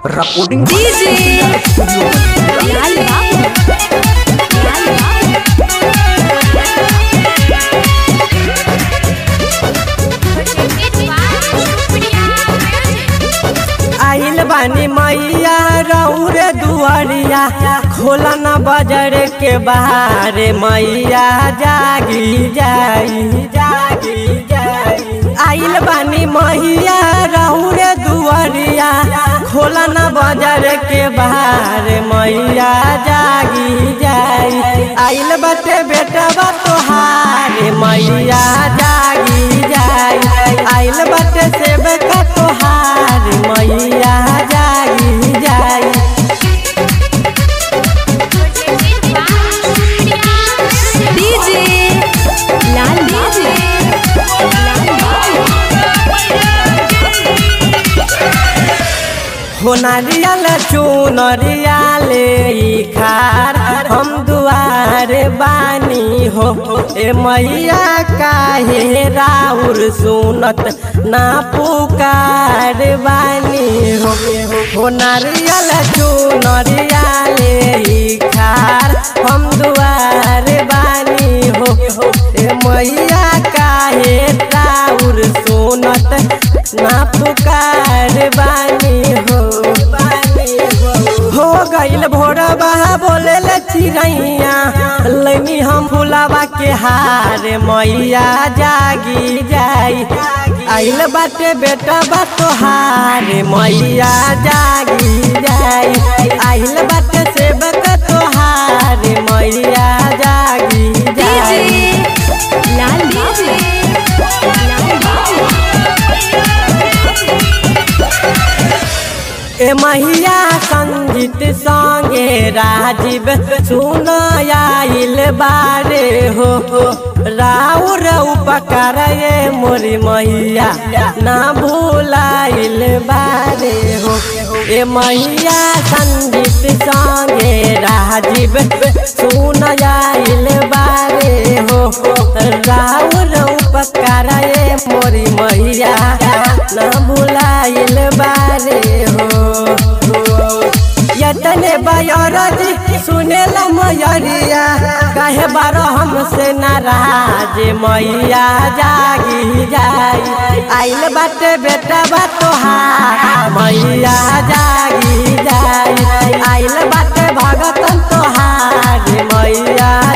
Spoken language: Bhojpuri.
रिकॉर्डिंग डीजे लाल बाबू लाल बाबू आइल बानी मैया रौर दुआरिया खोला न बजर के बाहर मैया जागी जाई जागी जाई आइल बानी मैया रौर दुआरिया खोला न बजर के बाहर मैया जागी जाई आइल बटे बेटा बा तोहार मैया जागी जाई आइल बटे सेवका तोहार मैया जागी जाई डीजे लाल डीजे लाल बाबू हो नारियल चुनरिया ले खार हम दुआर बानी हो ए मैया काहे राउर सुनत ना पुकार बानी हो हो नारियल चुनरिया ले खार हम दुआर बानी हो ए मैया काहे राउर सुनत ना पुकार बानी हो बानी हो हो गइल भोरा बहा बोले चिड़ैया लैनी हम फुलावा के हार मैया जागी जाई आइल बाटे बेटा बा तोहार मैया जागी जाई आइल बाटे सेवक तोहार मैया जागी डीजे जाई लाल डीजे लाल बाबू ए महिया संगीत संगे राजीव सुन आइल बारे हो राउर उपकार ये मोरी मैया ना भूलाइल बारे हो ए मैया संगीत संगे राजीव सुन आइल बारे हो राउर उपकार ये मोरी मैया ना भूलाइल बारे हो यतने बयरज सुनेला मयरिया कहे बारो हमसे नाराज मैया जागी जाई आइल बाटे बेटा बा तोहार मैया जागी जाई आइल बाटे भगतन तोहार मैया